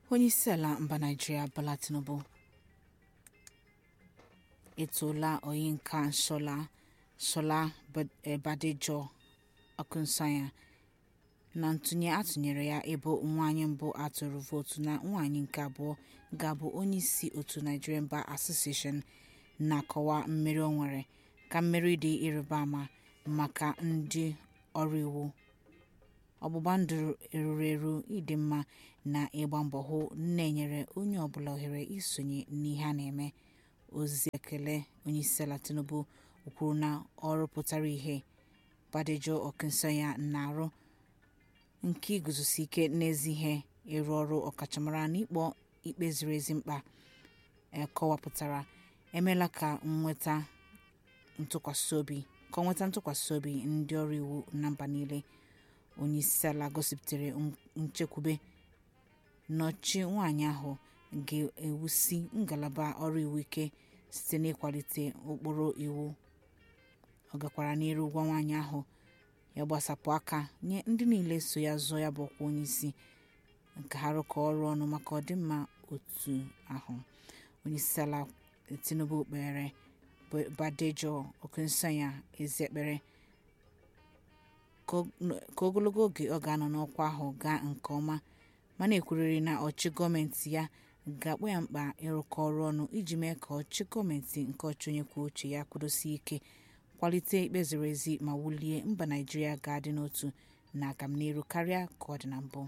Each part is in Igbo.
onyeisiala mba naịjirịa bola tinubu etoola oyinka shola shola badejo okunusanya na ntụnye atụnyere ya ịbụ nwaanyị mbụ atụrụ vootu na nwaanyị nke abụọ ga-abụ onyeisi otu nigerian bar association na-akọwa mmeri o nwere ka mmeri dị ịrịba ama maka ndị ọrụ iwu ọgbụgba ndụ eruru eru ịdị mma na ịgba mbọ hụ na-enyere onye ọbụla ohere isonye n'ihe a na-eme ozi ekele onyeisiala tinubu kwuru na ọrụ pụtara ihe badejo okunusanya na-arụ nke iguzosi ike n'ezi ihe ịrụ ọrụ ọkachamara n'ikpọ ikpe ziri ezi mkpa kọwapụtara emeela ka nweta ntụkwasị obi ka ọ nweta ntụkwasị obi ndị ọrụ iwu na mba niile onyeisiala gosipụtara nchekwube n'ọchị nwaanyị ahụ ga-ewusi ngalaba ọrụ iwu ike site n'ịkwalite ụkpụrụ iwu ọ gakwara n'iru gwa nwaanyị ahụ ya gbasapụ aka nye ndị niile so ya zọọ ya bụ ọkwa onyeisi nke ha rụkọ ọrụ ọnụ maka ọdịmma otu ahụ onyeisiala tinubu kpere badejo okunusanya ezi ekpere ka ogologo oge ọ ga-anọ n'ọkwa ahụ gaa nke ọma ma na-ekwurịrị na ọchị gọọmenti ya ga-akpọ ya mkpa ịrụkọ ọrụ ọnụ iji mee ka ọchị gọọmenti nke ọchị onye kwuo uche ya kwudosie ike kwalite ikpe ziri ezi ma wulie mba naijiria ga-adị n'otu na agamnihu karịa ka ọ dị na mbụ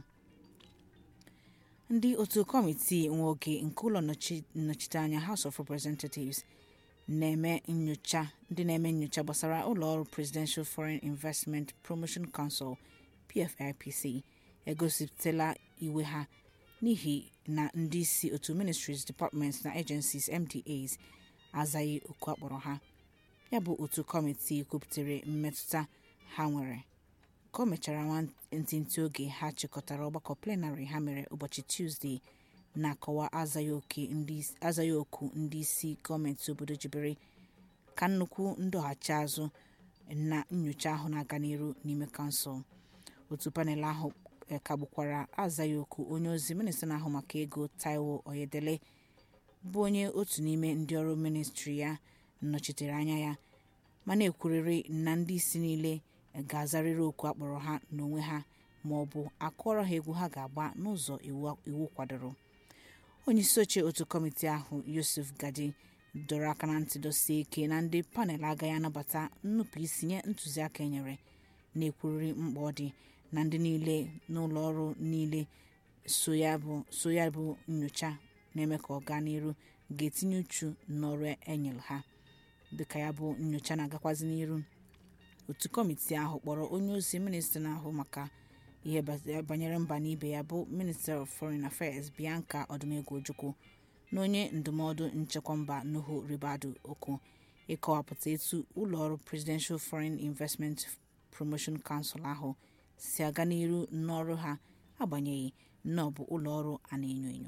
ndị otu kọmitii nwe oge nke ụlọ nnọchiteanya house of representatives na-eme nyocha ndị na-eme nyocha gbasara ụlọọrụ presidential foreign investment promotion council pfipc egosipụtala iwe ha n'ihi na ndị isi otu ministries departments na agencies mdas azaghị oku akpọrọ ha ya bụ otu kọmitii kwupụtara mmetụta ha nwere ka o mechara nwantịntị oge ha chịkọtara ọgbakọ plenarị ha mere ụbọchị tuzdee na-akọwa azaghị oku ndị isi gọọmenti obodo jibere ka nnukwu ndọghachi azụ na nyocha ahụ na-aga n'iru n'ime kansụl otu panel ahụ kagbukwara azaghị oku onye ozi minista na-ahụ maka ego taiwo oyedele bụ onye otu n'ime ndị ọrụ ministri ya nnọchitere anya ya ma na-ekwurịrị na ndị isi niile ga-azarịrị oku akpọrọ ha n'onwe ha ma ọ bụ akụọrọ ha egwu ha ga-agba n'ụzọ iwu kwadoro onye isi oche otu kọmitii ahụ yusuf gadi dọrọ aka na ntị dosie ike na ndị panel agaghị anabata nnupụ isi nye ntụziaka enyere na-ekwurịrị mkpa ọ dị na ndị niile n'ụlọ ọrụ niile so ya bụ nyocha na-eme ka ọ gaa n'iru ga-etinye uchu n'ọrụ enyere ha dịka ya bụ nyocha na-agakwazi n'iru otu kọmitii ahụ kpọrọ onye ozi minista na-ahụ maka ihe banyere mba na ibe ya bụ minister of foreign affairs bianca odumegwu ojukwu na onye ndụmọdụ nchekwa mba nuhu ribadu okwu ịkọwapụta etu ụlọọrụ presidential foreign investment promotion council ahụ si aga n'iru n'ọrụ ha agbanyeghị na ọ bụ ụlọọrụ a na-enyo enyo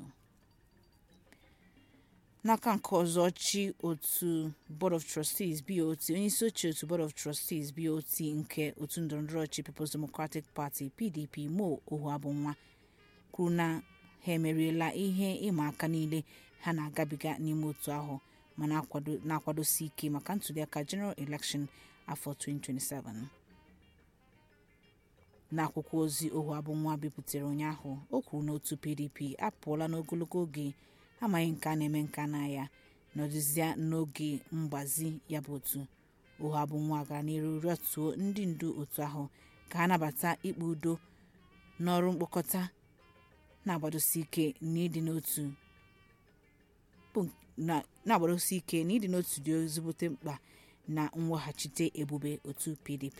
n'aka nke ọzọ chi otu board of trustees bot onyeisi ochie otu board of trustees bot nke otu ndọrọndọrọ ọchị peoples democratic party pdp mo ohuabunwa kwuru na ha emeriela ihe ịma aka niile ha na-agabiga n'ime otu ahụ ma na-akwadosi ike maka ntuliaka general election afọ 2027 n'akwụkwọ ozi ohuabunwa bipụtara ụnyaahụ o kwuru na otu pdp apụọla n'ogologo oge amaghị nke a na-eme nke na ya nọdụzia n'oge mgbazi ya bụ otu ụha bụ nwa gara n'iru rịọtuo ndị ndu otu ahụ ka ha nabata ikpe udo n'ọrụ mkpokọta na-agbadosi ike n'ịdị n'otu na-agbadosi ike na ịdị n'otu dị ezigbote mkpa na mweghachite ebube otu pdp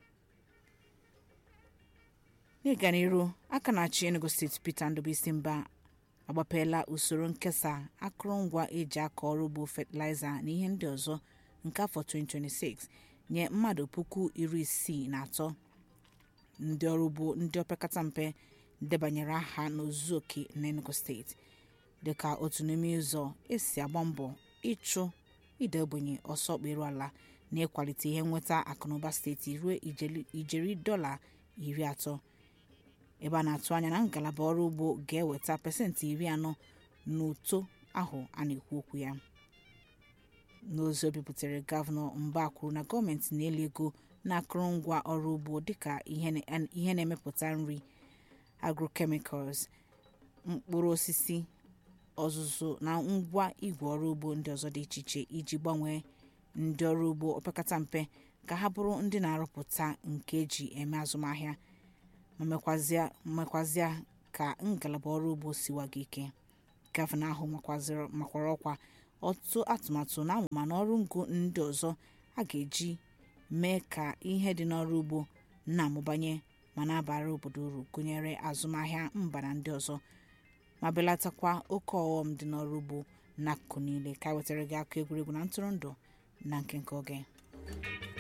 n'ịga n'iru aka na-achị enugu steeti peter ndụbụisi mba agbapeela usoro nkesa akụrụngwa eji akọ ọrụ ugbo fatịlaịza na ihe ndị ọzọ nke afọ 2026 nye mmadụ puku iri isii na atọ ndị ọrụ ugbo ndị opekata mpe debanyere aha n'ozuzu oke n'enugu steeti dịka otu n'ime ụzọ esi agba mbọ ịchụ ide ogbenye ọsọ kperu ala na ịkwalite ihe nweta akụnụba steeti ruo ijeri dọla iri atọ ebe a na-atụ anya na ngalaba ọrụ ugbo ga-eweta pasentị iri anọ n'uto ahụ a na-ekwu okwu ya n'ozi o bipụtara gọvanọ mba kwuru na gọọmenti na-eli ego na akụrụngwa ọrụ ugbo dịka ihe na-emepụta nri agrochemicals mkpụrụ osisi ọzụzụ na ngwa igwe ọrụ ugbo ndị ọzọ dị iche iche iji gbanwee ndị ọrụ ugbo opekata mpe ka ha bụrụ ndị na-arụpụta nke eji eme azụmahịa ma mekwazịa ka ngalaba ọrụ ugbo siwaga ike gọvanọ ahụ makwara ọkwa ọtụtụ atụmatụ na amụma na ọrụ ngo ndị ọzọ a ga-eji mee ka ihe dị n'ọrụ ugbo na-amụbanye ma na-abara obodo uru gụnyere azụmahịa mba na ndị ọzọ ma belatakwa oke ọghọm dị n'ọrụ ugbo n'akụkụ niile ka wetara gị akụ egwuregwu na ntụrụndụ na nkenke oge